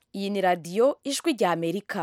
iyi ni radiyo ijwi rya amerika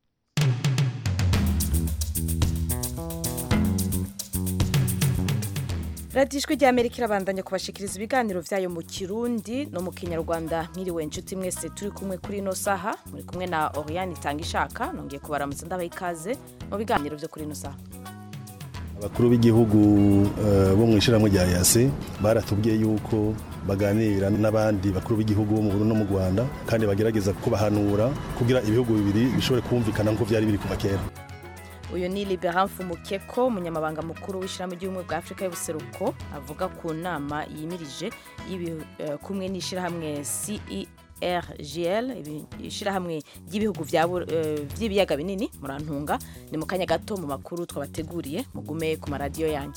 radiyo ijwi rya amerika irabandanya kubashikiriza ibiganiro byayo mu kirundi no mu kinyarwanda mwiriwe inshuti mwese turi kumwe kuri ino saha muri kumwe na oriyani itanga ishaka nongeye kubaramutsa ndabaha ikaze mu biganiro byo kuri ino saha abakuru b'igihugu eh, bo mu ishyirahamwe rya yase baratubwiye yuko baganira n'abandi bakuru b'igihugu bo mu Burundi no mu Rwanda kandi bagerageza kubahanura kugira ibihugu bibiri bishobore kumvikana nk'uko byari biri kuva kera uyu ni liberan mukeko umunyamabanga mukuru w'ishyirahamwe ry'ubumwe bwa afurika y'ubuseruko avuga ku nama yimirije y'ibi- eh, kumwe n'ishyirahamwe cergl ibi- ishyirahamwe ry'ibihugu bya Bu- eh, by'ibiyaga binini murantunga ni mu kanya gato mu makuru twabateguriye mugume ku maradiyo yanyu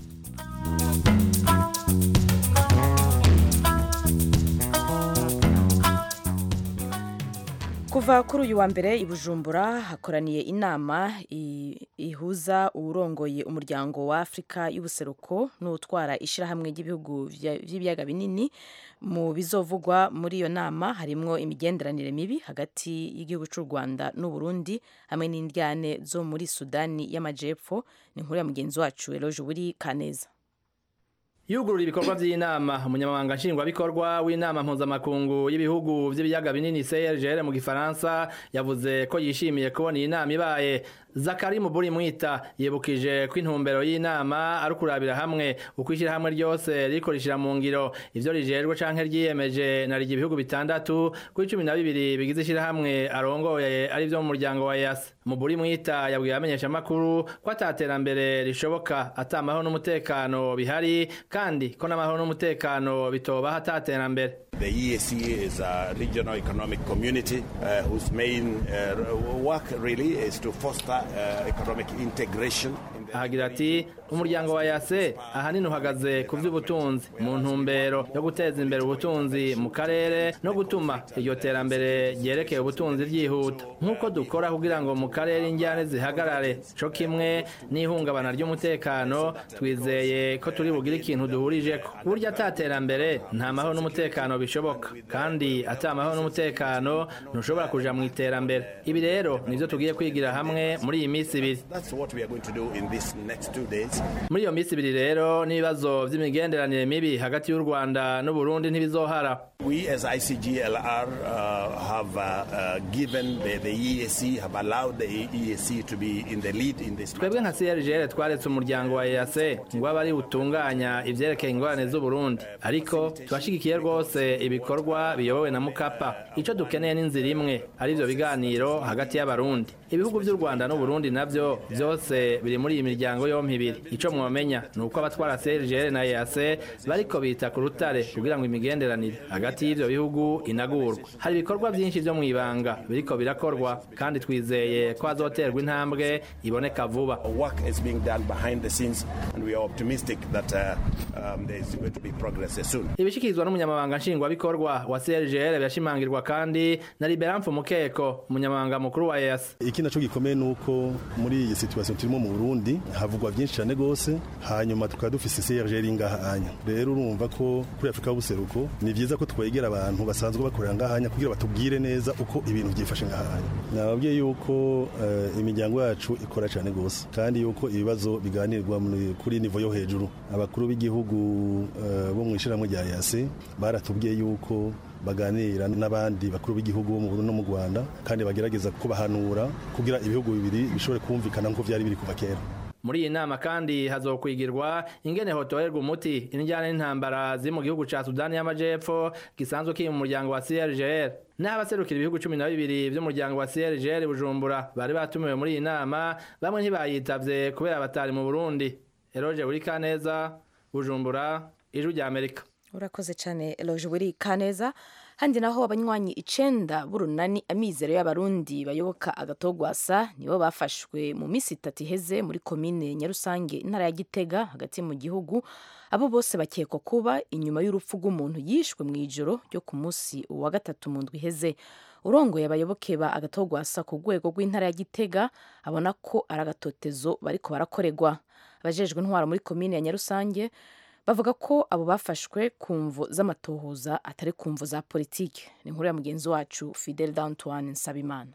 kuva kuri uyu wa mbere i bujumbura hakoraniye inama i- ihuza uwurongoye umuryango wa afurika y'ubuseruko n'utwara ishyirahamwe ry'ibihugu vya- vy'ibiyaga binini mu bizovugwa muri iyo nama harimwo imigenderanire mibi hagati y'igihugu cy'u rwanda n'uburundi hamwe n'indyane zo muri sudani y'amajepfo ni inkuru ya mugenzi wacu eloge buri kaneza yugurura ibikorwa by'inama umunyamabanga nshingwabikorwa w'inama mpuzamakungu y'ibihugu by'ibiyaga binini CRGL mu gifaransa yavuze ko yishimiye kubona iyi nama ibaye zakari muburi mwita yibukije ko intumbero y'inama ari ukurabira hamwe uko ishyirahamwe ryose ririko rishira mu ngiro ivyo rijejwe canke ryiyemeje na rigi ibihugu bitandatu kuri cumi na bibiri bigize ishyirahamwe arongoye ari vyo mu muryango wa yasa muburi mwita yabwiye abamenyeshamakuru ko ataterambere rishoboka ata amahoro n'umutekano bihari kandi ko n'amahoro n'umutekano bitobaho ataterambere The EAC is a regional economic community uh, whose main uh, work really is to foster uh, economic integration. in the ahagira ati umuryango wa yase ahanini uhagaze ku by'ubutunzi mu ntumbero yo guteza imbere ubutunzi mu karere no gutuma iryo terambere ryerekeye ubutunzi ryihuta nk'uko dukora kugira ngo mu karere injyane zihagarare co kimwe n'ihungabana ry'umutekano twizeye ko turi bugire ikintu duhurijeko burya ata terambere nta mahoro n'umutekano bishoboka kandi ata amahoro n'umutekano ntushobora kuja mu iterambere ibi rero nivyo tugiye kwigira hamwe muri iyi minsi ibiri That's what we are going to do in these next two days. muri iyo minsi ibiri rero n'ibibazo by'imigenderanire mibi hagati y'u rwanda n'uburundi ntibizohara We as ICGLR uh, have uh, uh, given the, the EAC, have allowed the EAC to be in the lead in this. twebwe nka crgl twaretse umuryango wa eac ngo abe ari utunganya ivyerekeye ingorane z'uburundi ariko turashigikiye rwose ibikorwa biyobowe na mukapa ico dukeneye n'inzira imwe ari vyo biganiro hagati y'abarundi ibihugu vy'u rwanda n'uburundi navyo vyose biri muri iyi miryango yompi ibiri ico mwomenya ni uko abatwara crgl na eac bariko bita ku rutare kugira ngo imigenderanire hagati y'ivyo bihugu inagurwa hari ibikorwa vyinshi vyo mw'ibanga biriko birakorwa kandi twizeye ko hazoterwa intambwe iboneka vuba Work is being done behind the scenes, and we are optimistic that uh, um, there is going to be progress soon. ibishikirizwa n'umunyamabanga nshingwabikorwa wa crgl birashimangirwa kandi na liberamfu mukeko umunyamabanga mukuru wa eas iki naco gikomeye nuko muri iyi situation turimo mu Burundi havugwa byinshi cyane gose hanyuma tukaba dufise CRGL ngahanya rero urumva ko kuri Afrika y'ubuseruko ni vyiza ko twegera abantu basanzwe bakorera ngahanya kugira batubwire neza uko ibintu byifashe ngahanya nababwiye yuko eh, imiryango yacu ikora cyane gose kandi yuko ibibazo biganirwa muri- kuri nivo yo hejuru abakuru b'igihugu eh, bo mu ishyirahamwe rya yase baratubwiye yuko baganira n'abandi bakuru b'igihugu bo mu Burundi no mu Rwanda kandi bagerageza kubahanura kugira ibihugu bibiri bishobore kumvikana nk'uko byari biri kuva kera muri iyi nama kandi hazokwigirwa ingene hotorerwa umuti injyana n'intambara ziri mu gihugu ca sudani y'amajepfo gisanzwe kiri mu muryango wa crgl n'abaserukira ibihugu cumi na bibiri vy'umuryango wa crgl bujumbura bari batumiwe muri iyi nama bamwe ntibayitavye kubera batari mu burundi eroge burikaneza bujumbura ijwi rya amerika urakoze cyane eloge buri kaneza handi naho abanywanyi icenda b'urunani amizero y'abarundi bayoboka agatogwasa nibo bafashwe mu minsi itatu iheze muri komine nyarusange intara ya gitega hagati mu gihugu abo bose bakekwa kuba inyuma y'urupfu rw'umuntu yishwe mu ijoro ryo ku munsi wa gatatu mu ndwi iheze urongoye abayoboke ba agatogwasa ku rwego rw'intara ya gitega abona ko ari agatotezo bariko barakorerwa abajejwe intwaro muri komine ya nyarusange bavuga ko abo bafashwe ku mvu z'amatohoza atari ku mvu za politiki ni inkuru ya mugenzi wacu fidel d'antoine nsabimana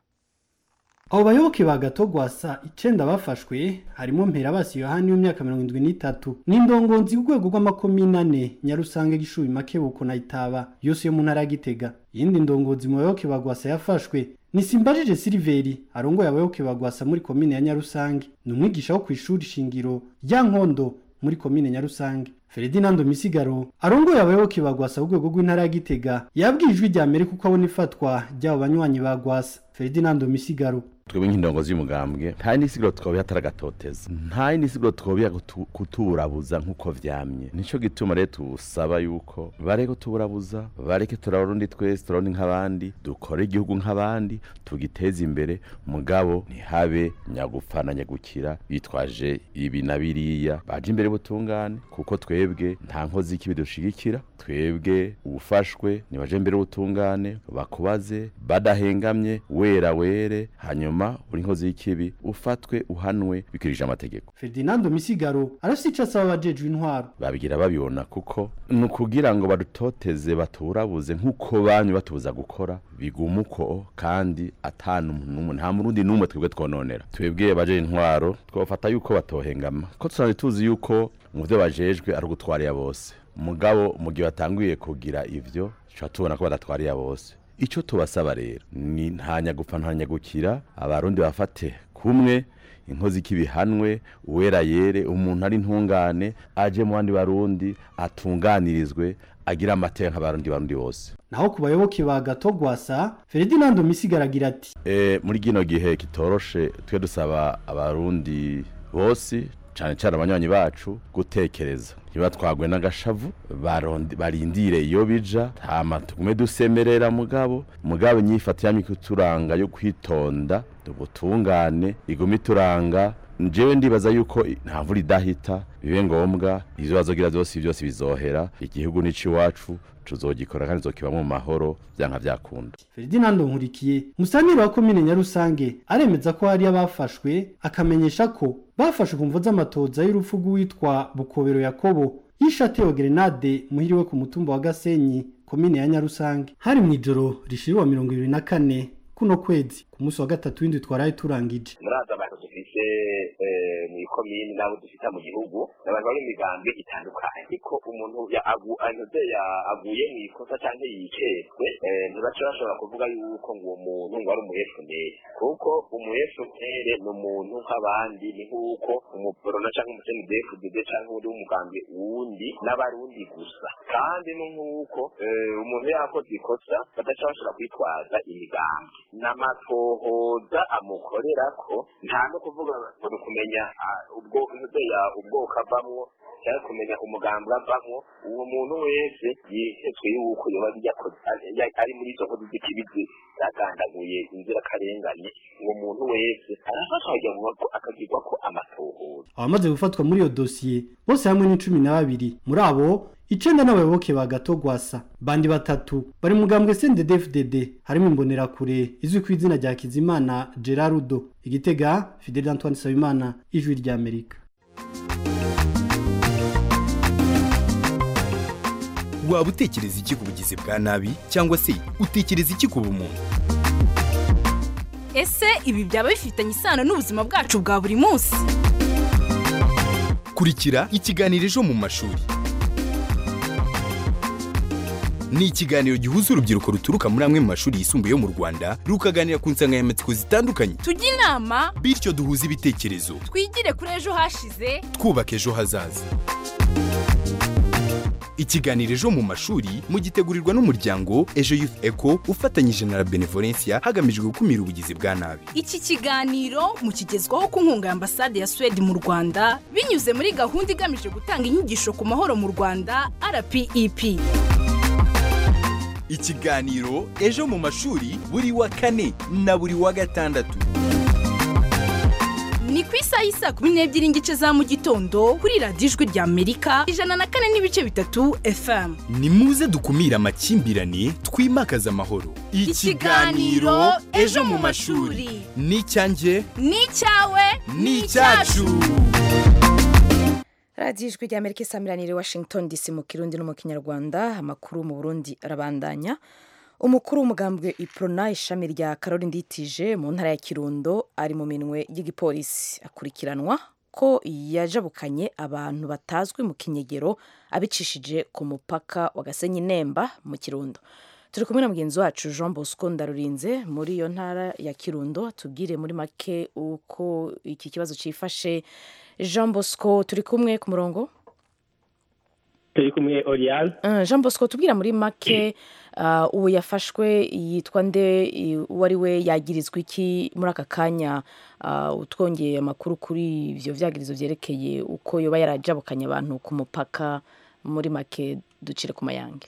abo bayoboke ba gatogwasa icenda bafashwe harimo mperabasi yohani w'imyaka mirongo indwi n'itatu n'indongonzi ku rwego rw'amakomine ane nyarusange gishubi makebuko na itaba yose yo mu ntara ya gitega iyindi ndongozi mu bayoboke ba gwasa yafashwe ni simbajije siliveri arongoye abayoboke ba gwasa muri komine ya nyarusange ni umwigisha wo ku ishuri shingiro rya nkondo muri komine nyarusange Ferdinando Misigaro arongoye abayoboke ba gwasa ku rwego rw'intara ya gitega yabwiye ijwi rya mbere kuko abona ifatwa ry'abo banywanyi ba gwasa Ferdinando Misigaro twebwe nk'indongozi y'umugambwe nta n'isiguro twobiha ataragatoteza nta n'isiguro twobiha kutuburabuza nk'uko vyamye nico gituma rero tusaba yuko bareke kutuburabuza bareke turarundi twese turarundi nk'abandi dukore igihugu nk'abandi tugiteze imbere mugabo ntihabe nyagupfa na nyagukira bitwaje ibi na biriya baje imbere butungane kuko twebwe nta nkozi y'ikibi dushigikira twebwe ufashwe nibaje imbere butungane bakubaze badahengamye wera were hanyuma hanyuma uri nkozi y'ikibi ufatwe uhanwe bikurije amategeko Ferdinando Misigaro arafite ico asaba abajejwe intwaro babigira babibona kuko ni ukugira ngo badutoteze baturabuze nk'uko banyu batubuza gukora biguma uko kandi atanu n'umwe nta murundi n'umwe twebwe twononera twebwe abajejwe intwaro twafata yuko batohengama ko tusanzwe tuzi yuko mu byo bajejwe ari ugutwarira bose mugabo mu gihe batanguye kugira ivyo tuba tubona ko badatwarira bose icyo tubasaba rero ni nta nyagupfa nta nyagukira abarundi bafate kumwe inkozi k'ibihanwe uwera yere umuntu ari ntungane aje mu bandi barundi atunganirizwe agira amateka nk'abarundi barundi bose naho ku bayoboke ba gatogwasa Ferdinando Misigara agira ati e, muri gino gihe kitoroshe twe dusaba abarundi bose cyane cyane abanywanyi bacu gutekereza ntibatwagwe n'agashavu barindire iyo bija hama tugume dusemerera mugabo mugabo nyifata yamye kuturanga yo kwitonda ubutungane igume ituranga njyewe ndibaza yuko nta mvura idahita bibe ngombwa izo bazogira byose byose bizohera igihugu n'ici iwacu tuzogikora kandi zokibamo mu mahoro byanka byakunda Ferdinando Nkurikiye musanire wa komine Nyarusange aremeza ko hari abafashwe akamenyesha ko bafashe ku mvo z'amatoza y'urupfu rw'uwitwa Bukobero Yakobo yishatewe grenade muhiriwe ku mutumba wa Gasenyi komine ya Nyarusange hari mu ijoro rishiriwa mirongo ibiri na kane kuno kwezi ku munsi wa gatatu w'indwi twaraye turangije muraza abantu dufise mu ikomini n'abo dufite mu gihugu abantu bari mu migambi itandukanye ariko umuntu anoze aguye mu ikosa cyangwa yiketswe ntibaca bashobora kuvuga yuko ngo uwo muntu ngo ari umuhefuneri kuko umuhefuneri ni umuntu nk'abandi ni nk'uko umuporona cyangwa umusenidefudede cyangwa undi w'umugambi wundi n'abarundi gusa kandi ni nk'uko umuntu yakoze ikosa badaca bashobora kwitwaza imigambi n'amatohoza amukorera ko nta no kuvuga ngo ni ukumenya ubwo ubwoko avamwo cyangwa kumenya umugambi avamwo uwo muntu wese yihetswe yuko yoba ari muri izo nkozi z'ikibizi zagandaguye inzirakarengane uwo muntu wese arafashwa akagirwa ko amatohoza abamaze gufatwa muri iyo dosiye bose hamwe ni cumi na babiri muri abo icenda n'abayoboke ba gatogwasa bandi batatu bari mugambwe CNDD-FDD harimo imbonerakure izwi ku izina rya Kizimana Gerardo igitega Fidel Antoine Sabimana ijwi rya Amerika waba utekereza iki ku bugizi bwa nabi cyangwa se utekereza iki ku bumuntu ese ibi byaba bifitanye isano n'ubuzima bwacu bwa buri munsi kurikira ikiganiro ejo mu mashuri ni ikiganiro gihuza urubyiruko ruturuka muri amwe mu mashuri yisumbuye yo mu rwanda rukaganira ku nsanganyamatsiko zitandukanye tujye inama bityo duhuze ibitekerezo twigire kuri ejo hashize twubaka ejo hazaza ikiganiro ejo mu mashuri mugitegurirwa n'umuryango ejo youth eco ufatanyije na la benevolencia hagamijwe gukumira ubugizi bwa nabi iki kiganiro mukigezwaho ku nkunga ya ambasade ya suwede mu rwanda binyuze muri gahunda igamije gutanga inyigisho ku mahoro mu rwanda rpep ikiganiro ejo mu mashuri buri wa kane na buri wa gatandatu ni ku isaha y'isaa kumi n'ebyiri n'igice za mu gitondo kuri radiyo ijwi rya amerika ijana na kane n'ibice bitatu fm ni muze dukumire amakimbirane twimakaze amahoro Ikiganiro Ejo mu mashuri. ni icyanjye ni icyawe ni icyacu radiyo ijwi rya amerika isamiraniye washington dc mu kirundi no mu kinyarwanda amakuru mu burundi arabandanya umukuru w'umugambwe iprona ishami rya karori nditije mu ntara ya kirundo ari mu minwe y'igipolisi akurikiranwa ko yajabukanye abantu batazwi mu kinyegero abicishije ku mupaka wa gasenyi nemba mu kirundo turi kumwe na mugenzi wacu jean bosco ndarurinze muri iyo ntara ya kirundo tubwire muri make uko iki kibazo cyifashe jean bosco turi kumwe ku murongo turi kumwe Oriane Uh, jean bosco tubwira muri make uh, uwo yafashwe yitwa nde i- uwo ari we yagirizwa iki muri aka kanya uh, utwongeye amakuru kuri ivyo vyagirizo vyerekeye uko yoba yarajabukanye abantu ku mupaka muri make ducire ku mayange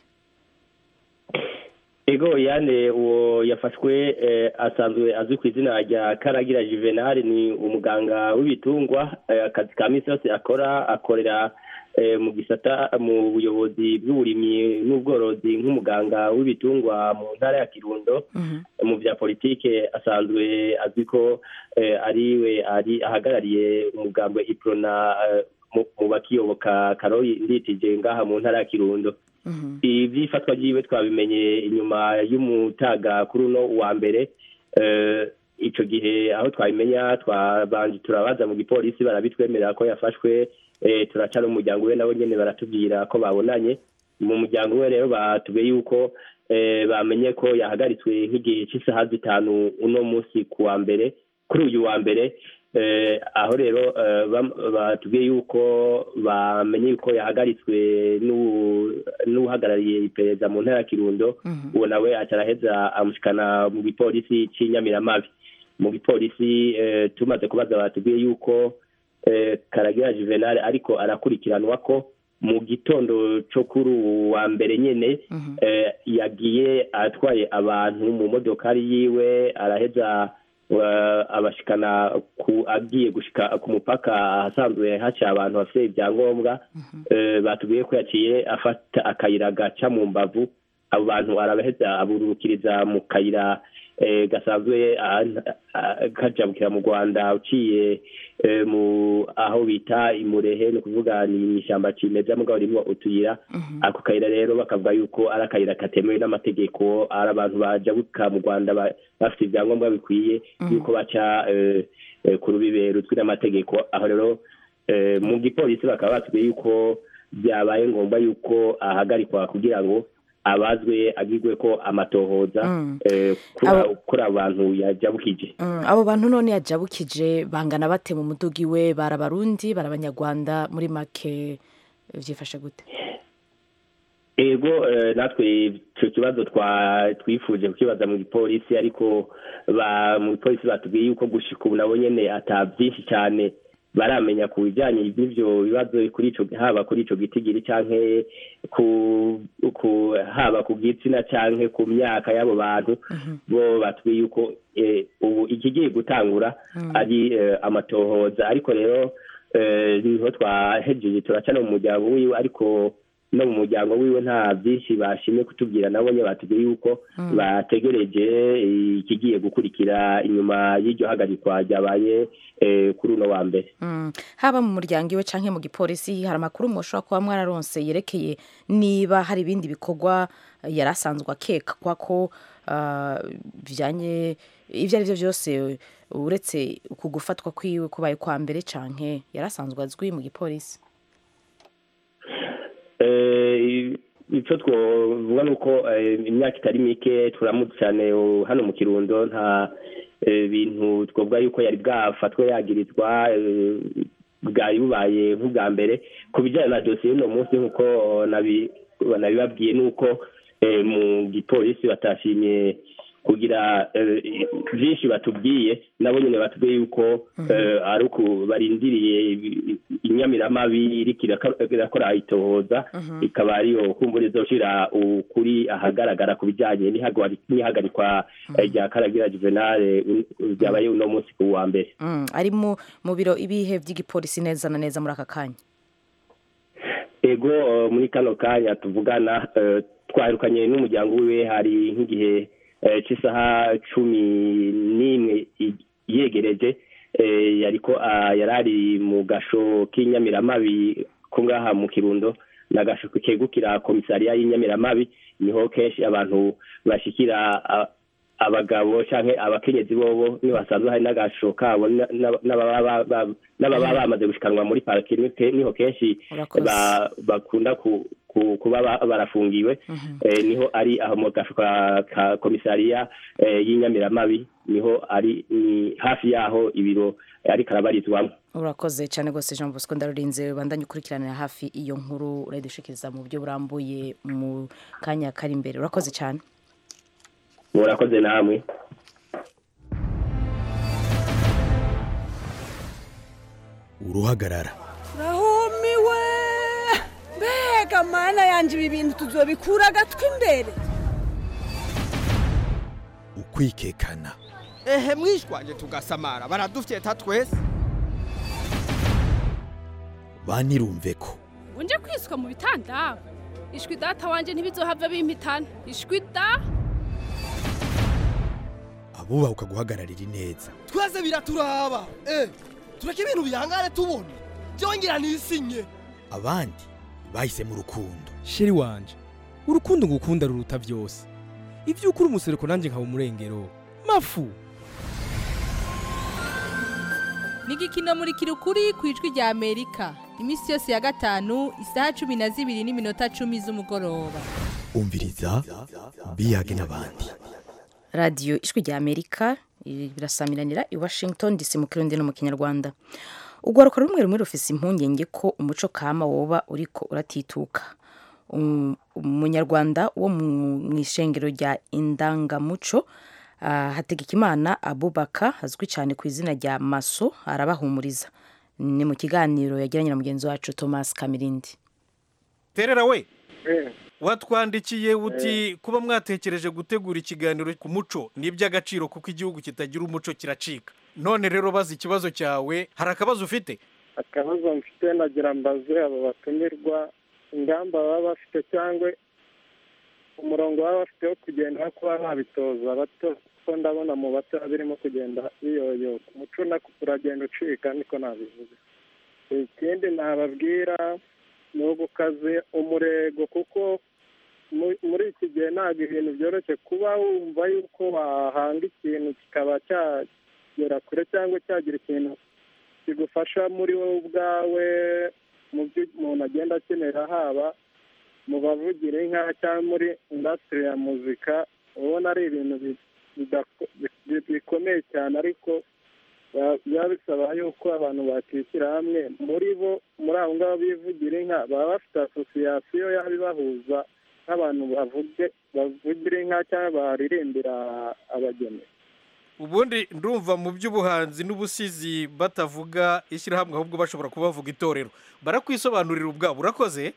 ego Oriane uwo yafashwe eh, asanzwe azwi ku izina rya karagira juvenal ni umuganga w'ibitungwa eh, akazi ka misi yose akora akorera eh, mu gisata mu buyobozi bw'uburimyi n'ubworozi nk'umuganga w'ibitungwa mu ntara ya kirundo mu bya politike asanzwe azwi ko eh, ari we ari ahagarariye umugambwe iprona eh, mu- mu bakiyoboka karori nditije ngaha mu ntara ya kirundo iby'ifatwa ryiwe twabimenye inyuma y'umutaga kuri uno wa mbere eh, ico gihe aho twabimenya twabanje turabaza mu gipolisi barabitwemerera ko yafashwe eh, turaca no mu muryango we nabo nyene baratubwira ko babonanye mu muryango we rero batubwiye yuko eh, bamenye ko yahagaritswe nk'igihe cy'isaha zitanu uno munsi ku wa mbere kuri uyu wa mbere eh, aho rero eh, bam- batubwiye yuko bamenye yuko yahagaritswe n'uwu- n'uhagarariye iperereza mu ntara ya kirundo uwo nawe aca araheza amushikana mu gipolisi cy'inyamiramabi mu gipolisi eh, tumaze kubaza batubwiye yuko eh, karagira juvenal ariko arakurikiranwa ko mu gitondo cyo kuri uwu wa mbere nyene eh, yagiye atwaye abantu mu modokari yiwe araheza wa- abashikana ku agiye gushika ku mupaka ahasanzwe haca abantu bafite ibyangombwa eh, batubwiye ko yaciye afata akayira gaca mu mbavu abo bantu arabaheza aburukiriza mu kayira eh, gasanzwe ah, ah, kajabukira mu rwanda uciye eh, mu aho bita imurehe ni ukuvuga ni mw'ishyamba cimeza mugabo rimwo utuyira ako kayira rero bakavuga yuko ari akayira katemewe n'amategeko ari abantu bajabuka mu rwanda ba- bafite ibyangombwa bikwiye yuko baca eh, eh, ku rubibe ruzwi n'amategeko aho rero eh, mu gipolisi bakaba batubwiye yuko byabaye ngombwa yuko ahagarikwa kugira ngo abazwe agirwe ko amatohoza eh, kuri Abo- abo- kuri abo bantu yajabukije Mm, abo bantu none yajabukije bangana bate mu mudugi we bari abarundi bari abanyarwanda muri make vyifashe gute ego eh, natwe icyo kibazo twa twifuje kukibaza mu gipolisi ariko ba mu gipolisi batubwiye yuko gushika ubu nabo nyene ata byinshi cyane baramenya ku bijyanye n'ivyo bibazo kuri ico haba kuri ico gitigiri canke ku, ku haba ku gitsina canke ku myaka y'abo bantu bo batubwiye yuko eh, ubu ikigiye gutangura ari eh, amatohoza ariko rero eh, niho twahejeje turaca no mu muryango wiwe ariko no mu muryango wiwe nta byinshi bashimye kutubwira nabo nye batubwiye yuko bategereje eh, ikigiye gukurikira inyuma y'iryo hagarikwa ryabaye eh, kuri uno wa mbere Mm. haba mu muryango iwe canke mu gipolisi hari amakuru mushobora kuba mwararonse yerekeye niba hari ibindi bikorwa yari asanzwe akekwa ko ah, bijanye ivyo ari vyo vyose uretse uku gufatwa kwiwe kubaye kwa mbere canke yari asanzwe azwi mu gipolisi Eh, icyo twavuga ni uko eh, imyaka itari mike turamutse cyane uh, hano mu kirundo nta eh, bintu twavuga yuko yari bwafatwe yagirizwa eh, bwari bubaye nk'ubwa mbere ku bijyanye na dosiye y'uno munsi nk'uko nabi- nabibabwiye ni uko eh, mu gipolisi batashimye kugira eh, byinshi batubwiye nabo nyine batubwiye yuko eh, ari uku barindiriye i- inyamiramabi iriko iraka- irakora itohoza ikaba ariyo kumbura izoshira ukuri ahagaragara ku bijyanye n'ihagari- n'ihagarikwa eh, rya karagira juvenal un- ryabaye uno munsi ku wa mbere Mm, ari mu mu biro ibihe vy'igipolisi neza na neza muri aka kanya ego eh, muri kano kanya tuvugana eh, twaherukanye n'umuryango wiwe hari nk'igihe eh, cy'isaha cumi n'imwe i- yegereje eh, yariko ah, yari ari mu gasho k'inyamiramabi ko ngaha mu kirundo n'agasho kegukira komisariya y'inyamiramabi niho kenshi abantu bashikira a- abagabo canke abakenyezi bobo niho hasanzwe hari n'agasho kabo na- na- n'ababa ba- ba- n'ababa bamaze gushikanwa muri parike niho ke- niho kenshi Urakoze. ba- bakunda ku- ku- kuba ba- barafungiwe Eh, niho ari aho mu gasho ka ka komisariya eh, y'inyamiramabi niho ari ni hafi yaho ibiro eh, ariko arabarizwamo urakoze cyane rwose jean bosco ndarurinze bandanye ukurikiranira hafi iyo nkuru urayidushikiriza mu buryo burambuye mu kanya kari imbere urakoze cyane murakoze namwe uruhagarara rahumiwe mbega mana yanjye ibi bintu tuzobikura agatwi imbere ukwikekana ehe mwishwanje tugasamara baradufyeta twese banirumve ko unje kwiswa mu bitanda ishwi data wanje ntibizohava bimpitana ishwi da abubahuka guhagararira ineza twese biraturaba eh tureke ibintu bihangane tubona byongera nisinye abandi bahisemo urukundo sheri wanje urukundo ngukunda ruruta byose ibyo ukuri umusereko nanjye nkaba umurengero mafu ni igikino muri kirukuri ku ijwi rya amerika iminsi yose ya gatanu isaha cumi na zibiri n'iminota cumi z'umugoroba umviriza biyage n'abandi radiyo ijwi rya amerika iri- birasamiranira i washington dc mu kirundi no mu kinyarwanda urwaruka rumwe rumwe rufise impungenge ko umuco kama woba uriko uratituka Um- umunyarwanda wo mu mu ishengero rya indangamuco ah, hategekimana abubaka azwi cyane ku izina rya maso arabahumuriza ni mu kiganiro yagiranye na mugenzi wacu thomas kamirindi terera we watwandikiye uti kuba mwatekereje gutegura ikiganiro ku muco ni iby'agaciro kuko igihugu kitagira umuco kiracika none rero bazi ikibazo cyawe hari akabazo ufite akabazo mfite nagira mbaze abo batumirwa ingamba baba bafite cyangwa umurongo baba bafite wo kugenda wo kuba babitoza bato kuko ndabona mu bato birimo kugenda biyoyoka umuco nako uragenda ucika niko nabivuze ikindi nababwira ni ugukaze umurego kuko mu- muri iki gihe ntabwo ibintu byoroshye kuba wumva yuko wahanga ikintu kikaba cyagera kure cyangwa cyagira ikintu kigufasha muri wowe ubwawe mu byo umuntu agenda akenera haba mu bavugira inka cyangwa muri indasitiri ya muzika ubona ari ibintu bi- bidako- bi- bikomeye cyane ariko ba- biba bisaba yuko abantu bakishyira hamwe muri bo muri abo ngabo bivugira inka baba bafite asosiyasiyo yaba ibahuza nk'abantu bavuge bavugira inka cyangwa baririmbira abageni ubundi ndumva mu by'ubuhanzi n'ubusizi batavuga ishyirahamwe ahubwo bashobora kuba bavuga itorero barakwisobanurira ubwabo urakoze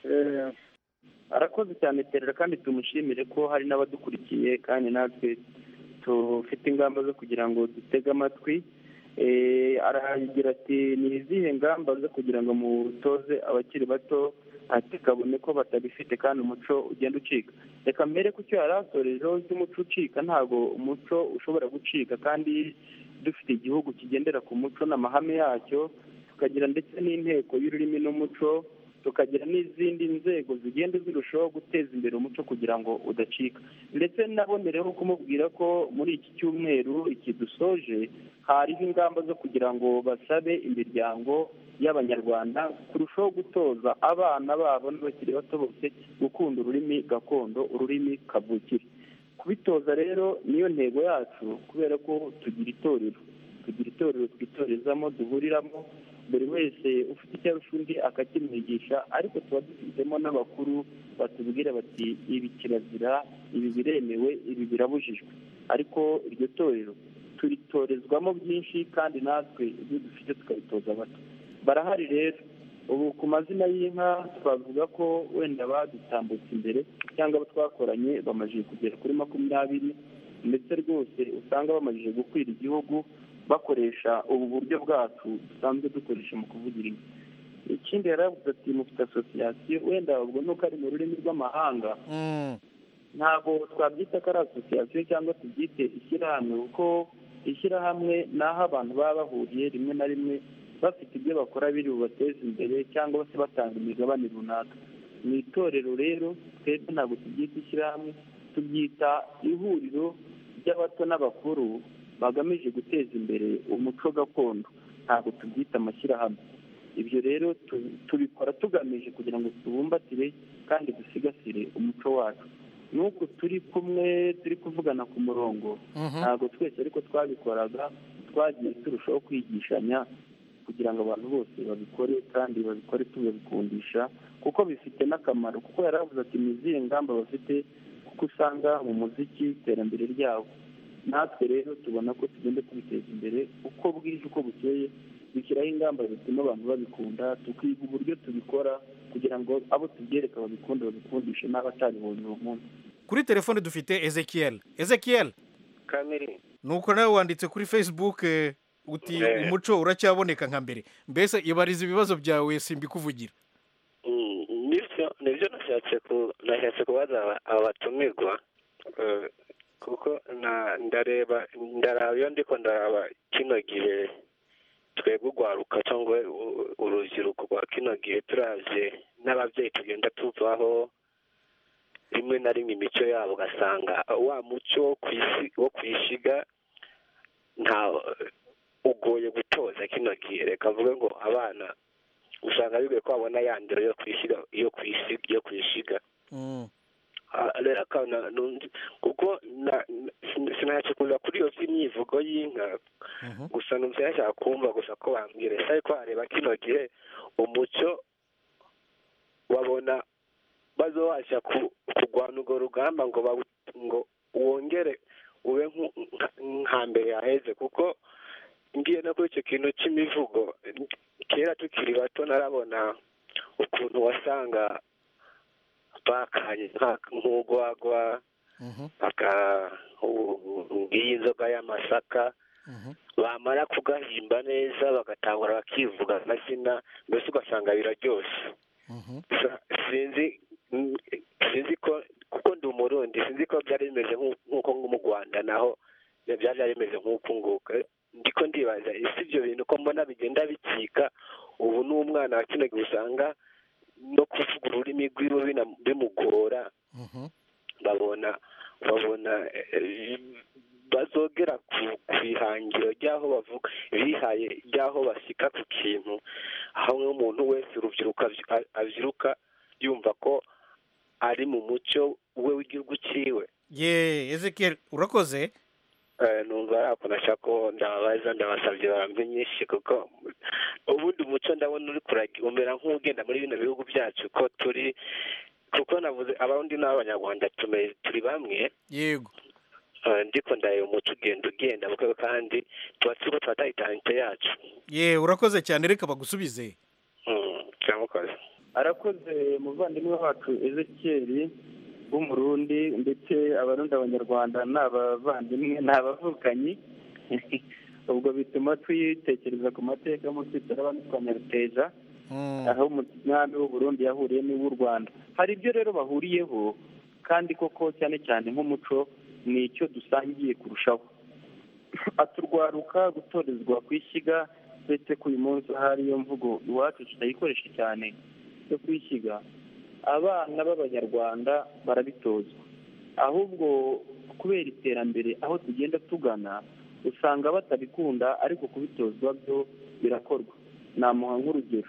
arakoze cyane terera kandi tumushimire ko hari n'abadukurikiye kandi natwe tufite ingamba zo kugira ngo dutege amatwi Eh, aragira ati ni izihe ngamba zo kugira ngo mutoze abakiri bato ati kabone ko batabifite kandi umuco ugenda ucika reka mbere ku cyo yari asorejeho cy'umuco ucika ntabwo umuco ushobora gucika kandi dufite igihugu kigendera ku muco n'amahame yacyo tukagira ndetse n'inteko y'ururimi n'umuco tukagira n'izindi nzego zigenda zirushaho guteza imbere umuco kugira ngo udacika ndetse nabonereho kumubwira ko muri iki cyumweru iki dusoje hariho ingamba zo kugira ngo basabe imiryango y'abanyarwanda kurushaho gutoza abana babo n'abakiri bato bose gukunda ururimi gakondo ururimi kavukire kubitoza rero niyo ntego yacu kubera ko tugira itorero tugira itorero twitorezamo duhuriramo buri wese ufite icyo arusha undi akakimwigisha ariko tuba dufitemo n'abakuru batubwira bati ibi kirazira ibi biremewe ibi birabujijwe ariko iryo torero turitorezwamo byinshi kandi natwe ibyo dufite tukabitoza bato barahari rero ubu ku mazina y'inka twavuga ko wenda badutambutse imbere cyangwa abo twakoranye bamajije kugera kuri makumyabiri ndetse rwose usanga bamajije gukwira igihugu bakoresha ubu buryo bwacu dusanzwe dukoresha mu kuvugira inka ikindi yaravuze ati mufite asosiyasiyo wenda ubwo nuko ari mu rurimi rw'amahanga ntabwo twabyita ko ari asosiyasiyo cyangwa tubyite ishyirahamwe kuko ishyirahamwe ni aho abantu baba bahuriye rimwe na rimwe bafite ibyo bakora biri bubateze imbere cyangwa se batanga imigabane runaka mu itorero rero twebwe ntabwo tubyita ishyirahamwe tubyita ihuriro ry'abato n'abakuru bagamije guteza imbere umuco gakondo ntabwo tubyita amashyirahamwe ibyo rero tu- tubikora tugamije kugira ngo tubumbatire kandi dusigasire umuco wacu n'uko turi kumwe turi kuvugana ku murongo ntabwo twese ariko twabikoraga twagiye turushaho kwigishanya kugira ngo abantu bose babikore kandi babikore tubabikundisha kuko bifite n'akamaro kuko yari avuze ati ni izihe ngamba bafite kuko usanga mu muziki iterambere ryabo natwe rero tubona ko tugenda tubiteza imbere uko bwije uko bukeye dushyiraho ingamba zituma abantu babikunda tukiga uburyo tubikora kugira ngo abo tubyereka babikunda babikundishe n'abatabibonye uwo munsi kuri telefone dufite ezekiel ezekiel kamiri nuko nawe wanditse kuri facebook eh, uti Eh. umuco uracyaboneka nka mbere mbese ibariza ibibazo byawe simbikuvugira Mm, nibyo nibyo nashatse ku nashatse kubaza aba- aba batumirwa Eh, kuko na ndareba ndaraba iyo ndiko ndaraba kino gihe twebwe urwaruka cyangwa u- urubyiruko rwa kino gihe turavye n'ababyeyi tugenda tuvaho rimwe na rimwe imico yabo ugasanga wa muco wo kwisi wo kwishiga nta ugoye gutoza kino gihe reka mvuge ngo abana usanga bigoye ko babona ya ndero yo kwishiga yo kwisi yo kwishiga Ah, rero akana nundi kuko na- na- sin- sinashaka kuza kuri iyo by'imyivugo y'inka gusa numva yashaka kumva gusa ko bambwira ese ariko wareba kino gihe umuco babona bazobasha ku- kurwana urwo rugamba ngo bawu- ngo wongere ube nku- nka- nka mbere yaheze kuko ngiye no kuri icyo kintu cy'imivugo kera tukiri bato narabona ukuntu wasanga bakanye nka- nk'urwagwa baka ngiyi inzoga y'amasaka bamara kugahimba neza bagatangura bakivuga amazina mbese ugasanga biraryoshye Sa- sinzi mm, sinzi ko kuko ndi umurundi sinzi ko byari bimeze nk'u- nk'uko nko mu rwanda naho byari byari bimeze nk'uku nguku ndiko ndibaza ese ibyo bintu ko mbona bigenda bicika ubu n'umwana wa kino gihe usanga no kuvuga ururimi rwiwe bina- bimugora babona babona eh, bazogera ku ku ihangiro ry'aho bavuga bihaye ry'aho bashyika ku kintu aho nk'umuntu wese urubyiruko avy- a- avyiruka yumva ko ari mu muco we w'igihugu ciwe ye ezekiel urakoze Eh, numva ari ako nashaka ko ndababaza ndabasabye barambe nyinshi kuko ubundi umuco ndabona uri kuragi umera nk'ugenda muri bino bihugu byacu ko turi kuko navuze abarundi n'abanyarwanda tume- turi bamwe yego Eh, ndiko ndareba umuco ugenda ugenda buke kandi tuba turiko turataha italente yacu ye urakoze cyane reka bagusubize Mm, turamukoze arakoze umuvandimwe wacu ezekiyeli w'umurundi ndetse abarundi abanyarwanda ni abavandimwe ni abavukanyi ubwo bituma twitekereza ku mateka munsi turaba twanyaruteja aho umwami w'uburundi yahuriye n'uw'u rwanda hari ibyo rero bahuriyeho kandi koko cyane cyane nk'umuco ni icyo dusangiye kurushaho aturwaruka gutorezwa ku ishyiga ndetse ko uyu munsi hari iyo mvugo iwacu tutayikoresha cyane yo kwishyiga abana b'abanyarwanda barabitozwa ahubwo kubera iterambere aho tugenda tugana usanga batabikunda ariko kubitozwa byo birakorwa namuha nk'urugero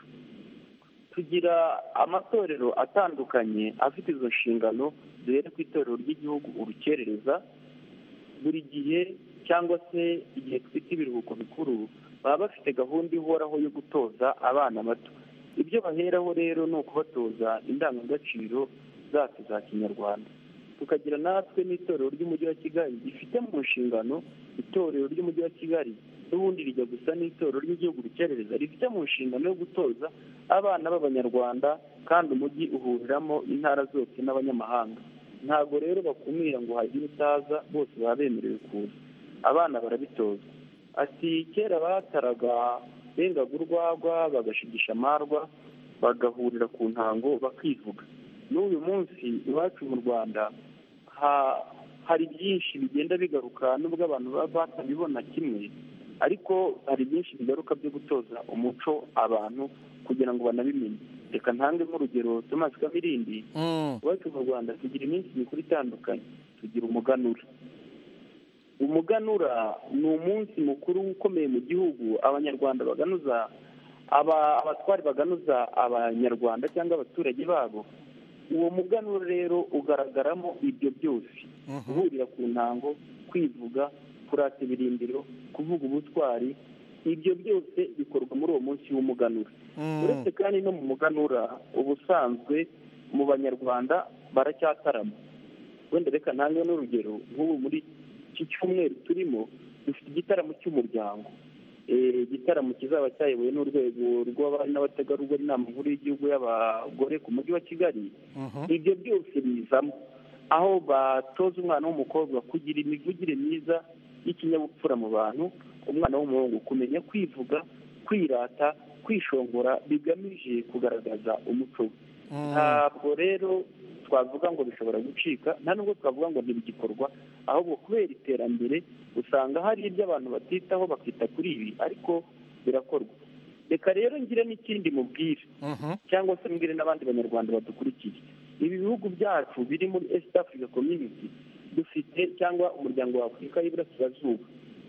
tugira amatorero atandukanye afite izo nshingano duhere ku itorero ry'igihugu urukerereza buri gihe cyangwa se igihe twita ibiruhuko bikuru baba bafite gahunda ihoraho yo gutoza abana bato ibyo baheraho rero ni ukubatoza indangagaciro zacu za kinyarwanda tukagira natwe n'itorero ry'umujyi wa kigali rifite mu nshingano itorero ry'umujyi wa kigali n'ubundi rijya gusa n'itorero ry'igihugu rukerereza rifite mu nshingano yo gutoza abana b'abanyarwanda kandi umujyi uhuriramo intara zose n'abanyamahanga ntabwo rero bakumira ngo hagire utaza bose baba bemerewe kuza abana barabitozwa ati kera bataraga bengaga urwagwa bagashigisha amarwa bagahurira ku ntango bakivuga n'uyu munsi iwacu mu rwanda ha- hari byinshi bigenda bigaruka nubwo abantu baba batabibona kimwe ariko hari byinshi bigaruka byo gutoza umuco abantu kugira ngo banabimenye reka ntange nk'urugero Thomas Kamirindi iwacu mu Rwanda tugira iminsi mikuru itandukanye tugira umuganura umuganura ni umunsi mukuru ukomeye mu gihugu abanyarwanda baganuza aba abatwari baganuza abanyarwanda cyangwa abaturage babo uwo muganura rero ugaragaramo ibyo byose guhurira ku ntango kwivuga kurata ibirindiro kuvuga ubutwari ibyo byose bikorwa muri uwo munsi w'umuganura uretse kandi no mu muganura ubusanzwe mu banyarwanda baracyatarama wenda reka ntange n'urugero nk'ubu muri iki cyumweru turimo dufite igitaramo cy'umuryango igitaramo kizaba cyayobowe n'urwego rw'abari n'abategarugori inama nkuru y'igihugu y'abagore ku mujyi wa kigali ibyo byose bizamo aho batoza umwana w'umukobwa kugira imivugire myiza y'ikinyabupfura mu bantu umwana w'umuhungu kumenya kwivuga kwirata kwishongora bigamije kugaragaza umuco we ntabwo rero twavuga ngo bishobora gucika nta nubwo twavuga ngo ntibigikorwa ahubwo kubera iterambere usanga hari ibyo abantu batitaho bakita kuri ibi ariko birakorwa reka rero ngire n'ikindi mubwire cyangwa se mbwire n'abandi banyarwanda badukurikiye ibi bihugu byacu biri muri east africa community dufite cyangwa umuryango wa afurika y'iburasirazuba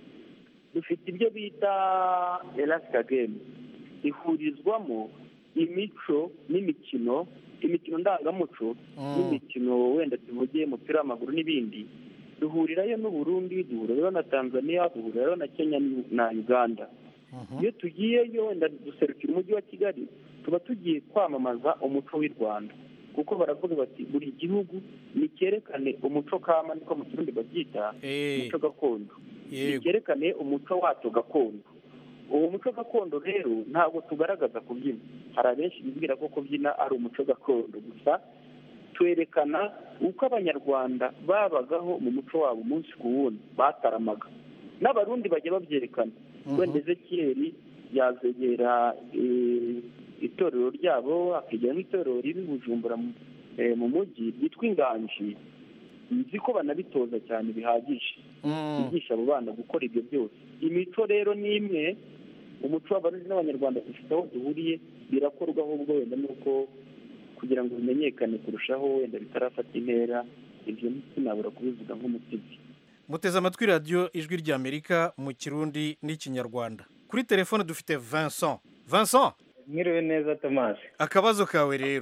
dufite ibyo bita elasika gemu ihurizwamo imico n'imikino imikino ndangamuco n'imikino wenda tuvuge umupira w'amaguru n'ibindi duhurirayo n'uburundi duhurirayo na tanzania duhurirayo na kenya na uganda iyo tugiyeyo wenda duserukira umujyi wa kigali tuba tugiye kwamamaza umuco w'i rwanda kuko baravuga bati buri gihugu nicyerekane umuco kama niko mu kirundi babyita umuco gakondo nicyerekane umuco wacyo gakondo uwo muco gakondo rero ntabwo tugaragaza kubyina hari abenshi bibwira ko kubyina ari umuco gakondo gusa twerekana uko abanyarwanda babagaho mu muco wabo umunsi ku wundi bataramaga n'abarundi bajya babyerekana wenda ezekiyeri yazegera itorero ryabo akegera n'itorero riri bujumbura mu mujyi ryitwa inganji nzi ko banabitoza cyane bihagije bigisha abo bana gukora ibyo byose imico rero ni imwe umuco w'abarundi n'abanyarwanda dufite aho duhuriye birakorwa ahubwo wenda nuko kugira ngo bimenyekane kurushaho wenda bitarafata intera ibyo sinabura kubivuga nk'umusizi muteze amatwi radiyo ijwi ry'amerika mu kirundi n'ikinyarwanda kuri telefone dufite vincent vincent mwiriwe neza tomasi akabazo kawe rero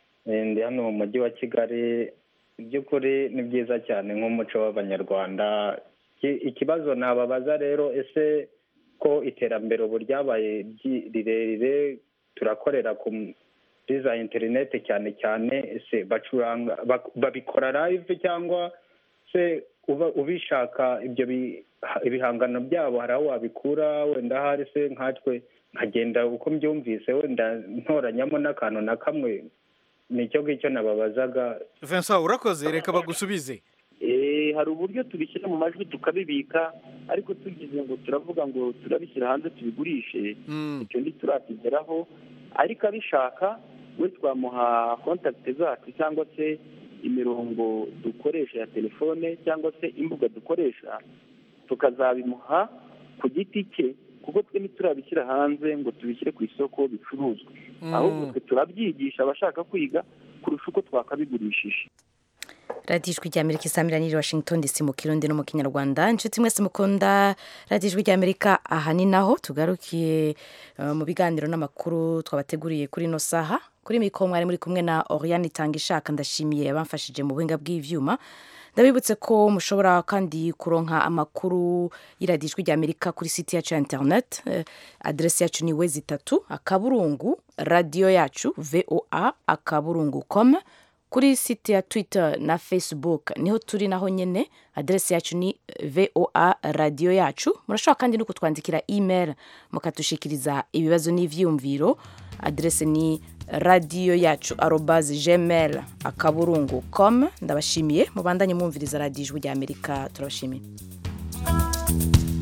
ndi hano mu mujyi wa kigali by'ukuri ni byiza cyane nk'umuco w'abanyarwanda ikibazo nababaza rero ese ko iterambere ubu ryabaye rirerire turakorera kuri za interineti cyane cyane ese bacuranga babikora live cyangwa se ubishaka ibyo ibihangano byabo hari aho wabikura wenda ahari se nkatwe nkagenda uko mbyumvise wenda ntoranyamo n'akantu na kamwe nicyo ngicyo nababazaga vincent urakoze reka bagusubize hari uburyo tubishyira mu majwi tukabibika ariko tugize ngo turavuga ngo turabishyira hanze tubigurishe icyo ntiturakigeraho ariko abishaka we twamuha kontakiti zacu cyangwa se imirongo dukoresha ya telefone cyangwa se imbuga dukoresha tukazabimuha ku giti cye kuko twe ntiturabishyira hanze ngo tubishyire ku isoko bicuruzwe ahubwo twe turabyigisha abashaka kwiga kurusha uko twakabigurishije radiyo ijwi ry'amerika isamira niri washington dc mu kirundi no mu kinyarwanda inshuti mwese mukunda radiyo ijwi ry'amerika aha ni naho tugarukiye mu biganiro n'amakuru twabateguriye kuri ino saha kuri mikoro mwari muri kumwe na oriane itanga ishaka ndashimiye abamfashije mu buhinga bw'ibyuma ndabibutse ko mushobora kandi kuronka amakuru y'iradiyo ijwi ry'amerika kuri site yacu ya interineti aderesi yacu ni wezi itatu akaburungu radiyo yacu voa akaburungu komu kuri site ya twitter na facebook niho turi naho nyine aderesi yacu ni voa radiyo yacu murashobora kandi no kutwandikira email mukatushikiriza ibibazo n'ibyiyumviro aderesi ni radiyo yacu arobazi gmail akaburungu com ndabashimiye mubandanye mwumviriza radiyo ijwi ry'amerika turabashimiye